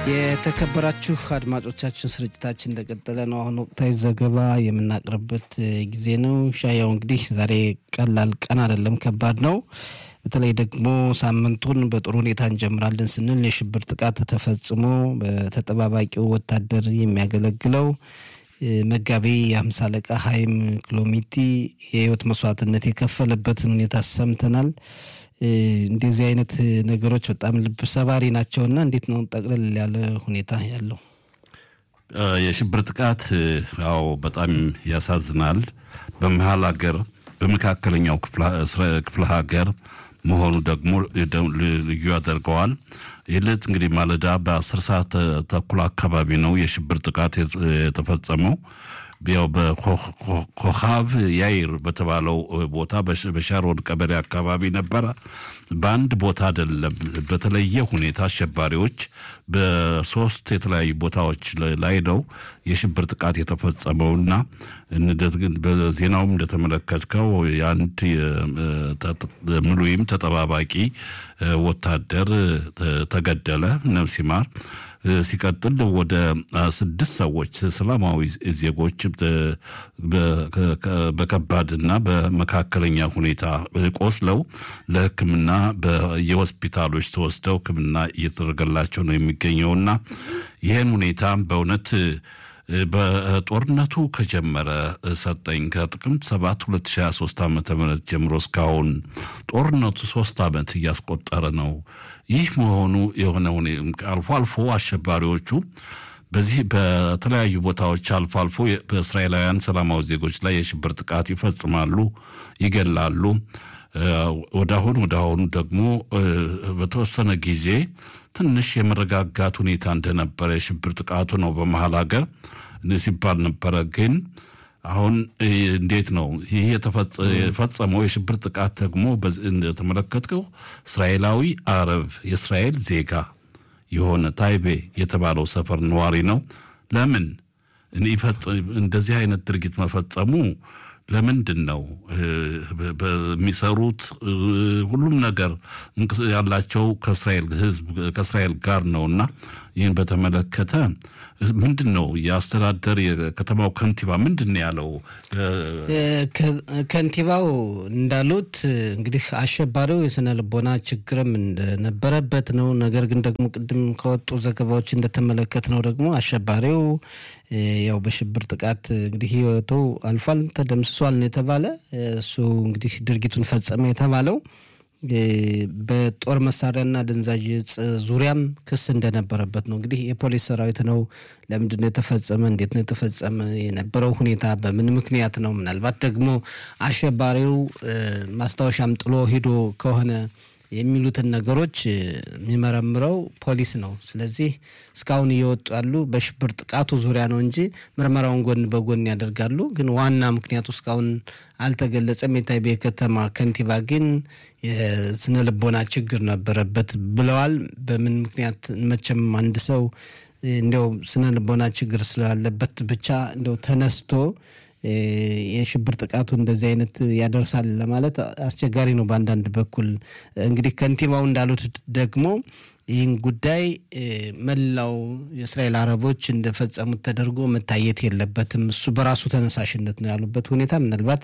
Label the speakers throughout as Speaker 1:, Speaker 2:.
Speaker 1: የተከበራችሁ አድማጮቻችን ስርጭታችን እንደቀጠለ ነው። አሁን ወቅታዊ ዘገባ የምናቅርበት ጊዜ ነው። ሻያው እንግዲህ ዛሬ ቀላል ቀን አይደለም፣ ከባድ ነው። በተለይ ደግሞ ሳምንቱን በጥሩ ሁኔታ እንጀምራለን ስንል የሽብር ጥቃት ተፈጽሞ በተጠባባቂው ወታደር የሚያገለግለው መጋቢ የአምሳ አለቃ ሀይም ክሎሚቲ የህይወት መስዋዕትነት የከፈለበትን ሁኔታ ሰምተናል። እንደዚህ አይነት ነገሮች በጣም ልብ ሰባሪ ናቸውና እንዴት ነው ጠቅለል ያለ ሁኔታ ያለው?
Speaker 2: የሽብር ጥቃት ያው በጣም ያሳዝናል። በመሀል ሀገር በመካከለኛው ክፍለ ሀገር መሆኑ ደግሞ ልዩ ያደርገዋል። ይልት እንግዲህ ማለዳ በአስር ሰዓት ተኩል አካባቢ ነው የሽብር ጥቃት የተፈጸመው። ያው በኮኻብ ያይር በተባለው ቦታ በሻሮን ቀበሌ አካባቢ ነበረ። በአንድ ቦታ አይደለም፣ በተለየ ሁኔታ አሸባሪዎች በሶስት የተለያዩ ቦታዎች ላይ ነው የሽብር ጥቃት የተፈጸመውና በዜናውም እንደተመለከትከው የአንድ ምሉይም ተጠባባቂ ወታደር ተገደለ፣ ነፍስ ይማር። ሲቀጥል ወደ ስድስት ሰዎች ሰላማዊ ዜጎች በከባድና በመካከለኛ ሁኔታ ቆስለው ለሕክምና በየሆስፒታሎች ተወስደው ሕክምና እየተደረገላቸው ነው የሚገኘውና ይህን ሁኔታ በእውነት በጦርነቱ ከጀመረ ሰጠኝ ከጥቅምት 7 2023 ዓ ም ጀምሮ እስካሁን ጦርነቱ ሶስት ዓመት እያስቆጠረ ነው። ይህ መሆኑ የሆነ አልፎ አልፎ አሸባሪዎቹ በዚህ በተለያዩ ቦታዎች አልፎ አልፎ በእስራኤላውያን ሰላማዊ ዜጎች ላይ የሽብር ጥቃት ይፈጽማሉ፣ ይገላሉ። ወደ አሁን ወደ አሁኑ ደግሞ በተወሰነ ጊዜ ትንሽ የመረጋጋት ሁኔታ እንደነበረ የሽብር ጥቃቱ ነው በመሀል ሀገር ሲባል ነበረ። ግን አሁን እንዴት ነው ይህ የፈጸመው የሽብር ጥቃት ደግሞ እንደተመለከትከው እስራኤላዊ አረብ የእስራኤል ዜጋ የሆነ ታይቤ የተባለው ሰፈር ነዋሪ ነው። ለምን እንደዚህ አይነት ድርጊት መፈጸሙ ለምንድን ነው በሚሰሩት ሁሉም ነገር ያላቸው ከእስራኤል ሕዝብ ከእስራኤል ጋር ነው እና ይህን በተመለከተ ምንድን ነው የአስተዳደር የከተማው ከንቲባ ምንድን ነው ያለው?
Speaker 1: ከንቲባው እንዳሉት እንግዲህ አሸባሪው የስነ ልቦና ችግርም እንደነበረበት ነው። ነገር ግን ደግሞ ቅድም ከወጡ ዘገባዎች እንደተመለከት ነው ደግሞ አሸባሪው ያው በሽብር ጥቃት እንግዲህ ህይወቱ አልፏል፣ ተደምስሷል ነው የተባለ። እሱ እንግዲህ ድርጊቱን ፈጸመ የተባለው በጦር መሳሪያና አደንዛዥ እጽ ዙሪያም ክስ እንደነበረበት ነው። እንግዲህ የፖሊስ ሰራዊት ነው። ለምንድን ነው የተፈጸመ? እንዴት ነው የተፈጸመ? የነበረው ሁኔታ በምን ምክንያት ነው? ምናልባት ደግሞ አሸባሪው ማስታወሻም ጥሎ ሂዶ ከሆነ የሚሉትን ነገሮች የሚመረምረው ፖሊስ ነው። ስለዚህ እስካሁን እየወጡ ያሉ በሽብር ጥቃቱ ዙሪያ ነው እንጂ ምርመራውን ጎን በጎን ያደርጋሉ። ግን ዋና ምክንያቱ እስካሁን አልተገለጸም። የታይቤ ከተማ ከንቲባ ግን የስነ ልቦና ችግር ነበረበት ብለዋል። በምን ምክንያት መቼም አንድ ሰው እንዲያው ስነ ልቦና ችግር ስላለበት ብቻ እንዲያው ተነስቶ የሽብር ጥቃቱ እንደዚህ አይነት ያደርሳል ለማለት አስቸጋሪ ነው። በአንዳንድ በኩል እንግዲህ ከንቲባው እንዳሉት ደግሞ ይህን ጉዳይ መላው የእስራኤል አረቦች እንደፈጸሙት ተደርጎ መታየት የለበትም፣ እሱ በራሱ ተነሳሽነት ነው ያሉበት ሁኔታ ምናልባት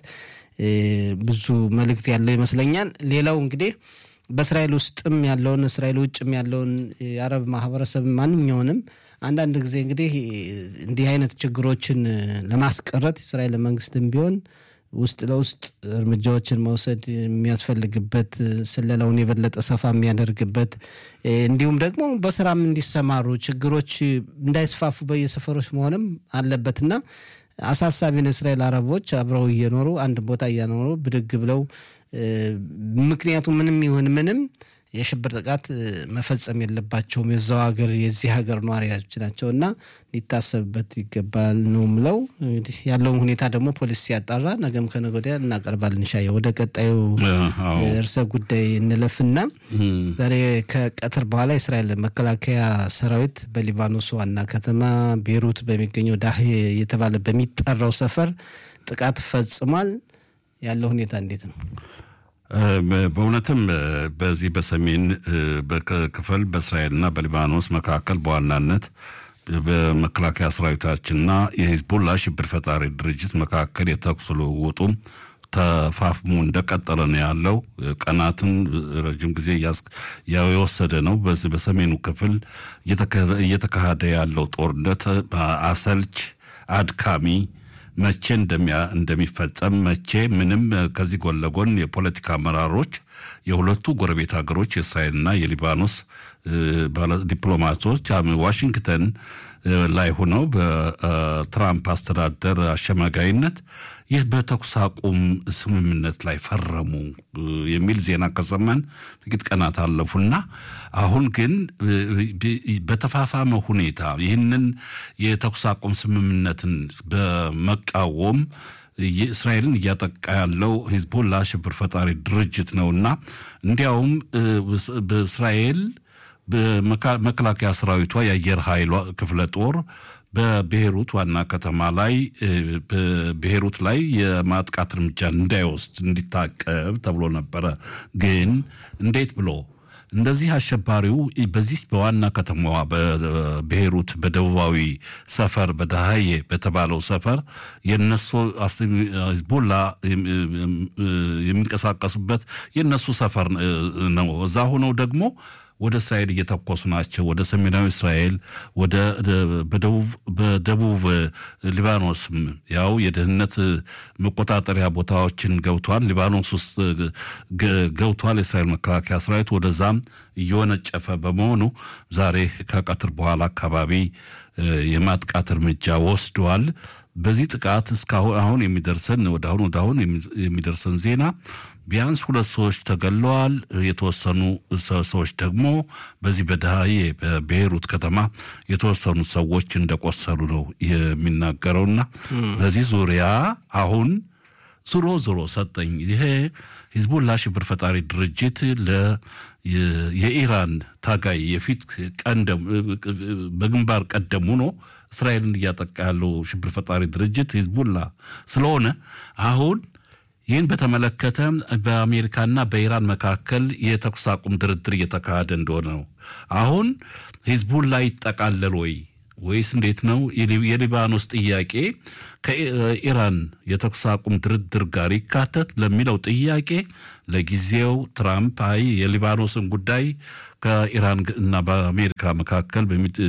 Speaker 1: ብዙ መልእክት ያለው ይመስለኛል። ሌላው እንግዲህ በእስራኤል ውስጥም ያለውን እስራኤል ውጭም ያለውን የአረብ ማህበረሰብ ማንኛውንም አንዳንድ ጊዜ እንግዲህ እንዲህ አይነት ችግሮችን ለማስቀረት የእስራኤል መንግስትም ቢሆን ውስጥ ለውስጥ እርምጃዎችን መውሰድ የሚያስፈልግበት ስለላውን የበለጠ ሰፋ የሚያደርግበት እንዲሁም ደግሞ በስራም እንዲሰማሩ ችግሮች እንዳይስፋፉ በየሰፈሮች መሆንም አለበትና አሳሳቢ ነው። እስራኤል አረቦች አብረው እየኖሩ አንድ ቦታ እያኖሩ ብድግ ብለው ምክንያቱ ምንም ይሁን ምንም የሽብር ጥቃት መፈጸም የለባቸውም። የዛው ሀገር የዚህ ሀገር ነዋሪዎች ናቸው እና ሊታሰብበት ይገባል ነው ምለው። እንግዲህ ያለውን ሁኔታ ደግሞ ፖሊስ ሲያጣራ ነገም ከነገ ወዲያ እናቀርባለን። ሻየ ወደ ቀጣዩ እርሰ ጉዳይ እንለፍና ዛሬ ከቀትር በኋላ የእስራኤል መከላከያ ሰራዊት በሊባኖስ ዋና ከተማ ቤሩት በሚገኘው ዳህ እየተባለ በሚጠራው ሰፈር ጥቃት ፈጽሟል። ያለው ሁኔታ እንዴት ነው?
Speaker 2: በእውነትም በዚህ በሰሜን ክፍል በእስራኤልና በሊባኖስ መካከል በዋናነት በመከላከያ ሰራዊታችንና የሂዝቦላ ሽብር ፈጣሪ ድርጅት መካከል የተኩስ ልውውጡ ተፋፍሞ እንደቀጠለ ነው ያለው። ቀናትን ረጅም ጊዜ የወሰደ ነው። በዚህ በሰሜኑ ክፍል እየተካሄደ ያለው ጦርነት አሰልች፣ አድካሚ መቼ እንደሚፈጸም መቼ ምንም ከዚህ ጎን ለጎን የፖለቲካ አመራሮች የሁለቱ ጎረቤት ሀገሮች የእስራኤልና የሊባኖስ ዲፕሎማቶች ዋሽንግተን ላይ ሆነው በትራምፕ አስተዳደር አሸማጋይነት ይህ በተኩስ አቁም ስምምነት ላይ ፈረሙ የሚል ዜና ከሰማን ጥቂት ቀናት አለፉና አሁን ግን በተፋፋመ ሁኔታ ይህንን የተኩስ አቁም ስምምነትን በመቃወም እስራኤልን እያጠቃ ያለው ሂዝቦላ ሽብር ፈጣሪ ድርጅት ነውና እንዲያውም በእስራኤል በመከላከያ ሰራዊቷ የአየር ኃይሏ ክፍለ ጦር በቤይሩት ዋና ከተማ ላይ በቤይሩት ላይ የማጥቃት እርምጃ እንዳይወስድ እንዲታቀብ ተብሎ ነበረ። ግን እንዴት ብሎ እንደዚህ አሸባሪው በዚህ በዋና ከተማዋ በቤይሩት በደቡባዊ ሰፈር በዳሃዬ በተባለው ሰፈር የነሱ ሂዝቦላ የሚንቀሳቀሱበት የነሱ ሰፈር ነው። እዛ ሆነው ደግሞ ወደ እስራኤል እየተኮሱ ናቸው። ወደ ሰሜናዊ እስራኤል ወደ በደቡብ ሊባኖስም ያው የደህንነት መቆጣጠሪያ ቦታዎችን ገብቷል። ሊባኖስ ውስጥ ገብቷል። የእስራኤል መከላከያ ሰራዊት ወደዛም እየወነጨፈ በመሆኑ ዛሬ ከቀትር በኋላ አካባቢ የማጥቃት እርምጃ ወስደዋል። በዚህ ጥቃት እስካሁን አሁን የሚደርሰን ወደ አሁን ወደ አሁን የሚደርሰን ዜና ቢያንስ ሁለት ሰዎች ተገለዋል። የተወሰኑ ሰዎች ደግሞ በዚህ በደሃዬ በቤይሩት ከተማ የተወሰኑ ሰዎች እንደቆሰሉ ነው የሚናገረውና በዚህ ዙሪያ አሁን ዞሮ ዞሮ ሰጠኝ ይሄ ሂዝቦላ ሽብር ፈጣሪ ድርጅት ለ የኢራን ታጋይ የፊት ቀንደም በግንባር ቀደም ሆኖ እስራኤልን እያጠቃ ያለው ሽብር ፈጣሪ ድርጅት ሂዝቡላ ስለሆነ አሁን ይህን በተመለከተ በአሜሪካና በኢራን መካከል የተኩስ አቁም ድርድር እየተካሄደ እንደሆነ ነው። አሁን ሂዝቡላ ይጠቃለል ወይ ወይስ እንዴት ነው? የሊባኖስ ጥያቄ ከኢራን የተኩስ አቁም ድርድር ጋር ይካተት ለሚለው ጥያቄ ለጊዜው ትራምፕ አይ የሊባኖስን ጉዳይ ከኢራን እና በአሜሪካ መካከል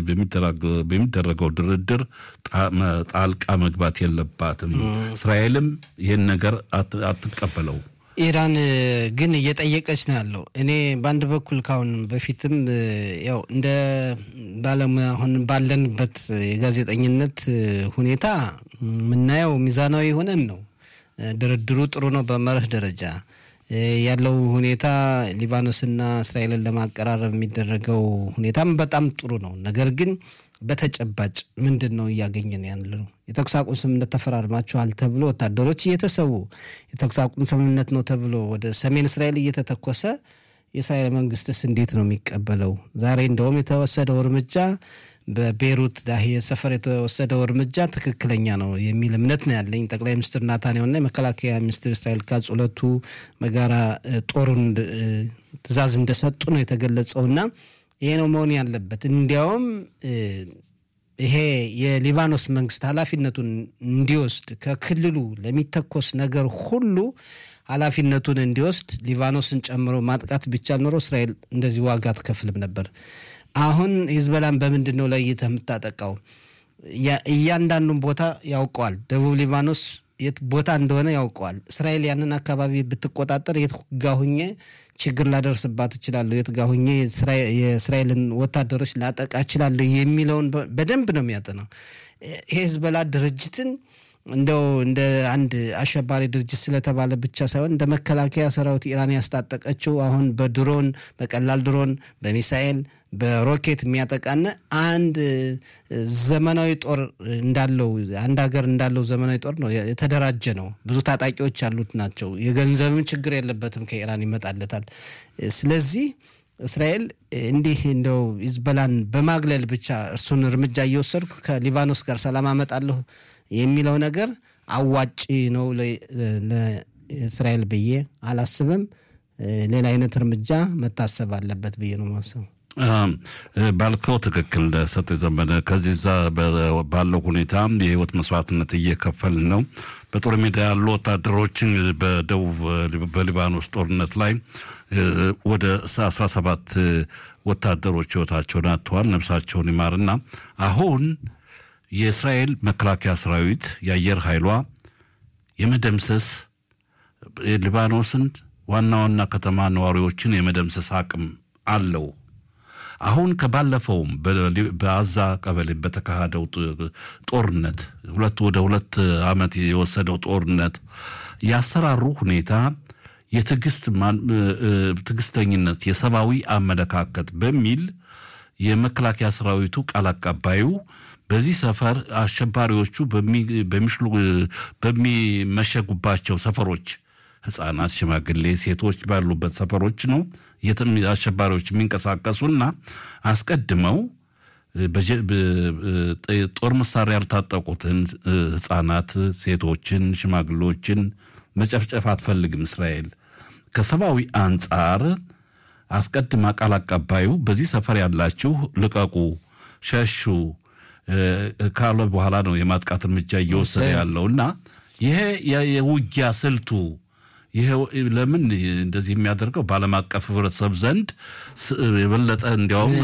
Speaker 2: በሚደረገው ድርድር ጣልቃ መግባት የለባትም፣ እስራኤልም ይህን ነገር አትቀበለው።
Speaker 1: ኢራን ግን እየጠየቀች ነው ያለው። እኔ በአንድ በኩል ካሁን በፊትም ያው እንደ ባለሙያ አሁን ባለንበት የጋዜጠኝነት ሁኔታ የምናየው ሚዛናዊ ሆነን ነው። ድርድሩ ጥሩ ነው በመርህ ደረጃ ያለው ሁኔታ ሊባኖስና እስራኤልን ለማቀራረብ የሚደረገው ሁኔታም በጣም ጥሩ ነው። ነገር ግን በተጨባጭ ምንድን ነው እያገኘን ያለ ነው? የተኩስ አቁም ስምምነት ተፈራርማችኋል ተብሎ ወታደሮች እየተሰዉ የተኩስ አቁም ስምምነት ነው ተብሎ ወደ ሰሜን እስራኤል እየተተኮሰ የእስራኤል መንግስትስ እንዴት ነው የሚቀበለው? ዛሬ እንደውም የተወሰደው እርምጃ በቤይሩት ዳሂየ ሰፈር የተወሰደው እርምጃ ትክክለኛ ነው የሚል እምነት ነው ያለኝ። ጠቅላይ ሚኒስትር ናታንያሁና የመከላከያ ሚኒስትር እስራኤል ካጽ ሁለቱ በጋራ ጦሩን ትዕዛዝ እንደሰጡ ነው የተገለጸውና ይሄ ነው መሆን ያለበት። እንዲያውም ይሄ የሊባኖስ መንግስት ኃላፊነቱን እንዲወስድ ከክልሉ ለሚተኮስ ነገር ሁሉ ኃላፊነቱን እንዲወስድ ሊባኖስን ጨምሮ ማጥቃት ቢቻል ኖሮ እስራኤል እንደዚህ ዋጋ አትከፍልም ነበር። አሁን ሂዝበላን በምንድን ነው ለይተህ የምታጠቃው? እያንዳንዱን ቦታ ያውቀዋል። ደቡብ ሊባኖስ የት ቦታ እንደሆነ ያውቀዋል። እስራኤል ያንን አካባቢ ብትቆጣጠር የት ጋ ሁኜ ችግር ላደርስባት እችላለሁ፣ የት ጋ ሁኜ የእስራኤልን ወታደሮች ላጠቃ እችላለሁ የሚለውን በደንብ ነው የሚያጠናው። ይሄ ሂዝበላ ድርጅትን እንደው እንደ አንድ አሸባሪ ድርጅት ስለተባለ ብቻ ሳይሆን እንደ መከላከያ ሰራዊት ኢራን ያስታጠቀችው አሁን በድሮን በቀላል ድሮን በሚሳኤል በሮኬት የሚያጠቃነ አንድ ዘመናዊ ጦር እንዳለው አንድ ሀገር እንዳለው ዘመናዊ ጦር ነው የተደራጀ ነው። ብዙ ታጣቂዎች ያሉት ናቸው። የገንዘብም ችግር የለበትም፣ ከኢራን ይመጣለታል። ስለዚህ እስራኤል እንዲህ እንደው ሂዝቦላን በማግለል ብቻ እርሱን እርምጃ እየወሰድኩ ከሊባኖስ ጋር ሰላም አመጣለሁ የሚለው ነገር አዋጪ ነው ለእስራኤል ብዬ አላስብም። ሌላ አይነት እርምጃ መታሰብ አለበት ብዬ ነው ማሰቡ።
Speaker 2: ባልከው ትክክል ሰጥ ዘመነ። ከዚህ ባለው ሁኔታ የህይወት መስዋዕትነት እየከፈልን ነው። በጦር ሜዳ ያሉ ወታደሮችን በደቡብ በሊባኖስ ጦርነት ላይ ወደ አስራ ሰባት ወታደሮች ህይወታቸውን አጥተዋል። ነፍሳቸውን ይማርና አሁን የእስራኤል መከላከያ ሰራዊት የአየር ኃይሏ የመደምሰስ ሊባኖስን ዋና ዋና ከተማ ነዋሪዎችን የመደምሰስ አቅም አለው። አሁን ከባለፈውም በአዛ ቀበሌ በተካሄደው ጦርነት ሁለት ወደ ሁለት ዓመት የወሰደው ጦርነት ያሰራሩ ሁኔታ የትዕግስተኝነት የሰብአዊ አመለካከት በሚል የመከላከያ ሰራዊቱ ቃል አቀባዩ በዚህ ሰፈር አሸባሪዎቹ በሚመሸጉባቸው ሰፈሮች ህጻናት፣ ሽማግሌ፣ ሴቶች ባሉበት ሰፈሮች ነው አሸባሪዎች የሚንቀሳቀሱና አስቀድመው ጦር መሳሪያ ያልታጠቁትን ህጻናት፣ ሴቶችን፣ ሽማግሌዎችን መጨፍጨፍ አትፈልግም እስራኤል። ከሰብአዊ አንጻር አስቀድማ ቃል አቀባዩ በዚህ ሰፈር ያላችሁ ልቀቁ፣ ሸሹ ካለ በኋላ ነው የማጥቃት እርምጃ እየወሰደ ያለው እና ይሄ የውጊያ ስልቱ ይሄ ለምን እንደዚህ የሚያደርገው በዓለም አቀፍ ህብረተሰብ ዘንድ የበለጠ እንዲያውም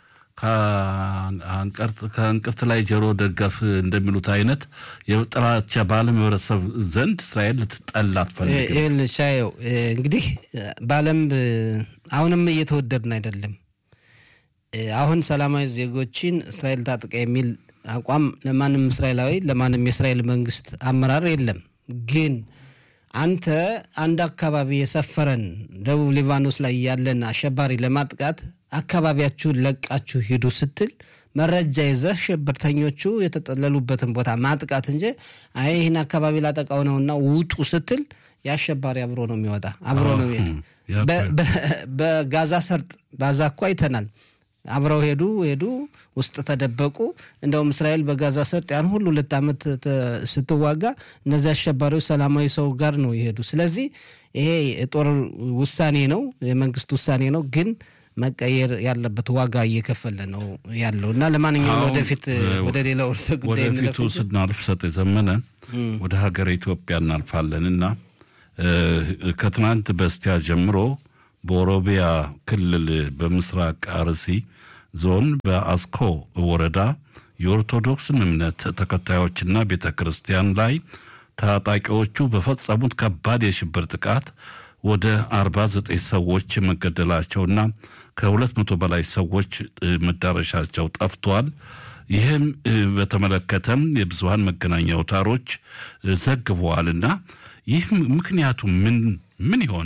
Speaker 2: ከእንቅርት ላይ ጆሮ ደገፍ እንደሚሉት አይነት የጥላቻ በዓለም ህብረተሰብ ዘንድ እስራኤል ልትጠላ አትፈልግም።
Speaker 1: ሻየው እንግዲህ በዓለም አሁንም እየተወደድን አይደለም። አሁን ሰላማዊ ዜጎችን እስራኤል ታጥቃ የሚል አቋም ለማንም እስራኤላዊ ለማንም የእስራኤል መንግስት አመራር የለም ግን አንተ አንድ አካባቢ የሰፈረን ደቡብ ሊባኖስ ላይ ያለን አሸባሪ ለማጥቃት አካባቢያችሁን ለቃችሁ ሂዱ ስትል መረጃ ይዘህ ሽብርተኞቹ የተጠለሉበትን ቦታ ማጥቃት እንጂ አይ ይህን አካባቢ ላጠቃው ነውና ውጡ ስትል የአሸባሪ አብሮ ነው የሚወጣ አብሮ ነው የሚሄድ። በጋዛ ሰርጥ ባዛ እኮ አይተናል። አብረው ሄዱ ሄዱ ውስጥ ተደበቁ። እንደውም እስራኤል በጋዛ ሰርጥ ያን ሁሉ ሁለት ዓመት ስትዋጋ እነዚህ አሸባሪዎች ሰላማዊ ሰው ጋር ነው የሄዱ። ስለዚህ ይሄ የጦር ውሳኔ ነው፣ የመንግስት ውሳኔ ነው ግን መቀየር ያለበት ዋጋ እየከፈለ ነው ያለው እና ለማንኛውም ወደፊት ወደ ሌላው እርሰ ጉዳይ
Speaker 2: ወደፊቱ ስናልፍ ሰጥ የዘመነ ወደ ሀገር ኢትዮጵያ እናልፋለን እና ከትናንት በስቲያ ጀምሮ በኦሮሚያ ክልል በምስራቅ አርሲ ዞን በአስኮ ወረዳ የኦርቶዶክስን እምነት ተከታዮችና ቤተ ክርስቲያን ላይ ታጣቂዎቹ በፈጸሙት ከባድ የሽብር ጥቃት ወደ 49 ሰዎች መገደላቸውና ከሁለት መቶ በላይ ሰዎች መዳረሻቸው ጠፍቷል። ይህም በተመለከተም የብዙሀን መገናኛ አውታሮች ዘግበዋልና ይህ ምክንያቱ ምን ምን ይሆን?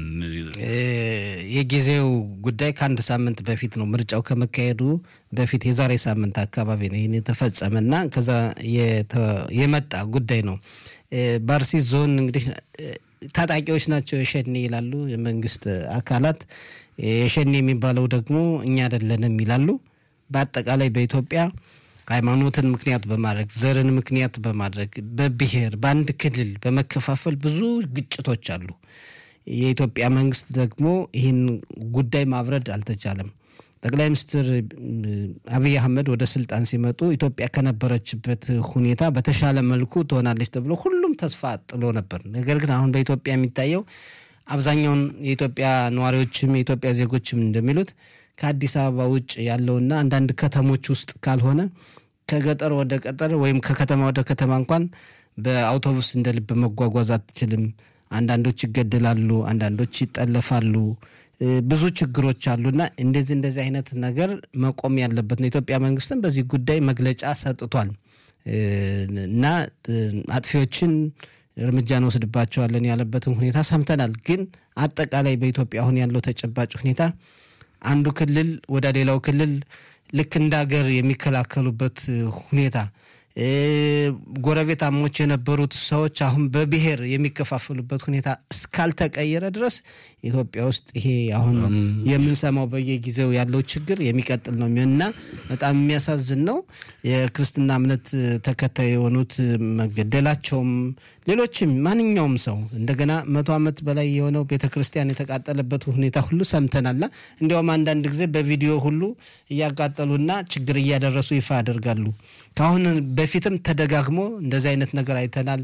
Speaker 1: የጊዜው ጉዳይ ከአንድ ሳምንት በፊት ነው ምርጫው ከመካሄዱ በፊት የዛሬ ሳምንት አካባቢ ነው ይህን የተፈጸመና ከዛ የመጣ ጉዳይ ነው። በአርሲ ዞን እንግዲህ ታጣቂዎች ናቸው የሸኔ ይላሉ የመንግስት አካላት። የሸኔ የሚባለው ደግሞ እኛ አይደለንም ይላሉ። በአጠቃላይ በኢትዮጵያ ሃይማኖትን ምክንያት በማድረግ ዘርን ምክንያት በማድረግ በብሔር በአንድ ክልል በመከፋፈል ብዙ ግጭቶች አሉ። የኢትዮጵያ መንግስት ደግሞ ይህን ጉዳይ ማብረድ አልተቻለም። ጠቅላይ ሚኒስትር አብይ አህመድ ወደ ስልጣን ሲመጡ ኢትዮጵያ ከነበረችበት ሁኔታ በተሻለ መልኩ ትሆናለች ተብሎ ሁሉም ተስፋ ጥሎ ነበር። ነገር ግን አሁን በኢትዮጵያ የሚታየው አብዛኛውን የኢትዮጵያ ነዋሪዎችም የኢትዮጵያ ዜጎችም እንደሚሉት ከአዲስ አበባ ውጭ ያለውና አንዳንድ ከተሞች ውስጥ ካልሆነ ከገጠር ወደ ገጠር ወይም ከከተማ ወደ ከተማ እንኳን በአውቶቡስ እንደ ልብ መጓጓዝ አትችልም። አንዳንዶች ይገደላሉ፣ አንዳንዶች ይጠለፋሉ። ብዙ ችግሮች አሉና እንደዚህ እንደዚህ አይነት ነገር መቆም ያለበት ነው። የኢትዮጵያ መንግስትም በዚህ ጉዳይ መግለጫ ሰጥቷል እና አጥፊዎችን እርምጃ እንወስድባቸዋለን ያለበትን ሁኔታ ሰምተናል። ግን አጠቃላይ በኢትዮጵያ አሁን ያለው ተጨባጭ ሁኔታ አንዱ ክልል ወደ ሌላው ክልል ልክ እንደ ሀገር የሚከላከሉበት ሁኔታ ጎረቤታሞች የነበሩት ሰዎች አሁን በብሔር የሚከፋፈሉበት ሁኔታ እስካልተቀየረ ድረስ ኢትዮጵያ ውስጥ ይሄ አሁን የምንሰማው በየጊዜው ያለው ችግር የሚቀጥል ነው እና በጣም የሚያሳዝን ነው። የክርስትና እምነት ተከታይ የሆኑት መገደላቸውም፣ ሌሎችም ማንኛውም ሰው እንደገና መቶ ዓመት በላይ የሆነው ቤተ ክርስቲያን የተቃጠለበት ሁኔታ ሁሉ ሰምተናላ። እንዲያውም አንዳንድ ጊዜ በቪዲዮ ሁሉ እያቃጠሉና ችግር እያደረሱ ይፋ ያደርጋሉ። ከአሁን በፊትም ተደጋግሞ እንደዚህ አይነት ነገር አይተናል።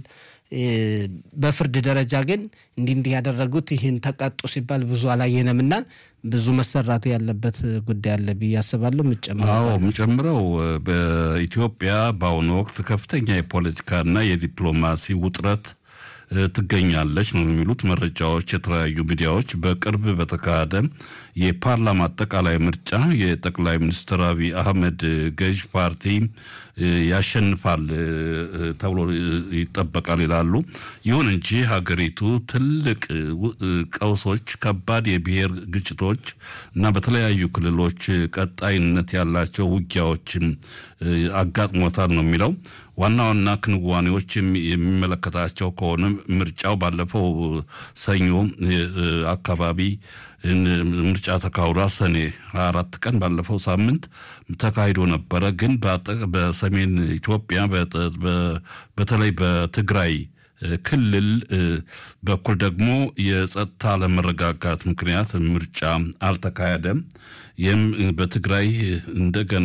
Speaker 1: በፍርድ ደረጃ ግን እንዲህ እንዲህ ያደረጉት ይህን ተቀጡ ሲባል ብዙ አላየንም እና ብዙ መሰራቱ ያለበት ጉዳይ አለ ብዬ አስባለሁ።
Speaker 2: አዎ የምጨምረው በኢትዮጵያ በአሁኑ ወቅት ከፍተኛ የፖለቲካና የዲፕሎማሲ ውጥረት ትገኛለች ነው የሚሉት መረጃዎች። የተለያዩ ሚዲያዎች በቅርብ በተካሄደ የፓርላማ አጠቃላይ ምርጫ የጠቅላይ ሚኒስትር አብይ አህመድ ገዥ ፓርቲ ያሸንፋል ተብሎ ይጠበቃል ይላሉ። ይሁን እንጂ ሀገሪቱ ትልቅ ቀውሶች፣ ከባድ የብሔር ግጭቶች እና በተለያዩ ክልሎች ቀጣይነት ያላቸው ውጊያዎችን አጋጥሞታል ነው የሚለው። ዋና ዋና ክንዋኔዎች የሚመለከታቸው ከሆነ ምርጫው ባለፈው ሰኞ አካባቢ ምርጫ ተካሂዷ ሰኔ 24 ቀን ባለፈው ሳምንት ተካሂዶ ነበረ። ግን በሰሜን ኢትዮጵያ በተለይ በትግራይ ክልል በኩል ደግሞ የጸጥታ አለመረጋጋት ምክንያት ምርጫ አልተካሄደም። ይህም በትግራይ እንደገና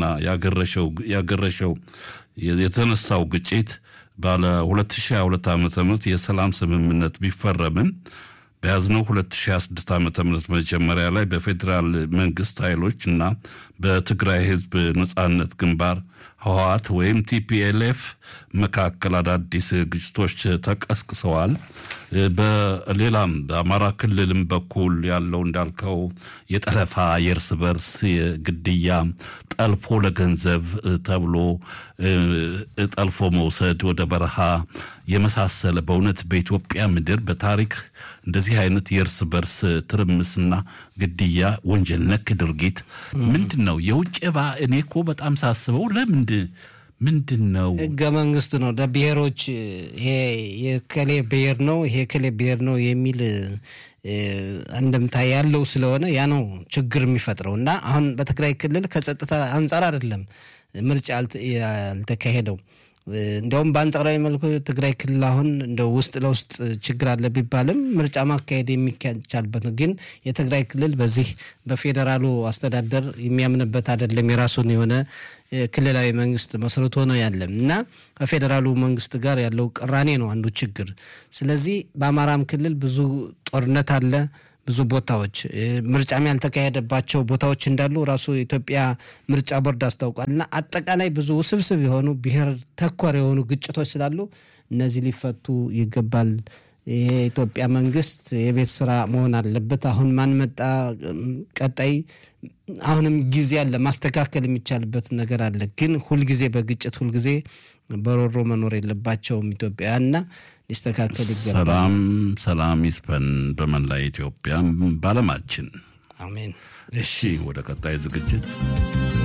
Speaker 2: ያገረሸው የተነሳው ግጭት ባለ 2022 ዓ ም የሰላም ስምምነት ቢፈረምም በያዝነው 2026 ዓ ም መጀመሪያ ላይ በፌዴራል መንግስት ኃይሎች እና በትግራይ ህዝብ ነጻነት ግንባር ህወሓት ወይም ቲፒኤልኤፍ መካከል አዳዲስ ግጭቶች ተቀስቅሰዋል። በሌላም በአማራ ክልልም በኩል ያለው እንዳልከው የጠለፋ የእርስ በርስ ግድያ፣ ጠልፎ ለገንዘብ ተብሎ ጠልፎ መውሰድ ወደ በረሃ የመሳሰለ በእውነት በኢትዮጵያ ምድር በታሪክ እንደዚህ አይነት የእርስ በርስ ትርምስና ግድያ ወንጀል ነክ ድርጊት ምንድን ነው? የውጭ ባ እኔ እኮ በጣም ሳስበው ለምንድ ምንድን ነው
Speaker 1: ህገ መንግስት ነው ለብሔሮች ይሄ የከሌ ብሔር ነው ይሄ ከሌ ብሔር ነው የሚል አንድምታ ያለው ስለሆነ ያ ነው ችግር የሚፈጥረው እና አሁን በትግራይ ክልል ከጸጥታ አንጻር አይደለም ምርጫ ያልተካሄደው እንዲያውም በአንጻራዊ መልኩ ትግራይ ክልል አሁን እንደ ውስጥ ለውስጥ ችግር አለ ቢባልም ምርጫ ማካሄድ የሚቻልበት ነው። ግን የትግራይ ክልል በዚህ በፌዴራሉ አስተዳደር የሚያምንበት አይደለም። የራሱን የሆነ ክልላዊ መንግስት መስርቶ ነው ያለም እና ከፌዴራሉ መንግስት ጋር ያለው ቅራኔ ነው አንዱ ችግር። ስለዚህ በአማራም ክልል ብዙ ጦርነት አለ። ብዙ ቦታዎች ምርጫም ያልተካሄደባቸው ቦታዎች እንዳሉ ራሱ የኢትዮጵያ ምርጫ ቦርድ አስታውቋል። እና አጠቃላይ ብዙ ውስብስብ የሆኑ ብሔር ተኮር የሆኑ ግጭቶች ስላሉ እነዚህ ሊፈቱ ይገባል። የኢትዮጵያ መንግስት የቤት ስራ መሆን አለበት። አሁን ማን መጣ ቀጣይ አሁንም ጊዜ አለ፣ ማስተካከል የሚቻልበት ነገር አለ። ግን ሁልጊዜ በግጭት ሁልጊዜ በሮሮ መኖር የለባቸውም ኢትዮጵያውያንና ሊስተካከል ይገባል።
Speaker 2: ሰላም ሰላም ይስፈን በመላ ኢትዮጵያ በዓለማችን።
Speaker 1: አሜን።
Speaker 2: እሺ ወደ ቀጣይ ዝግጅት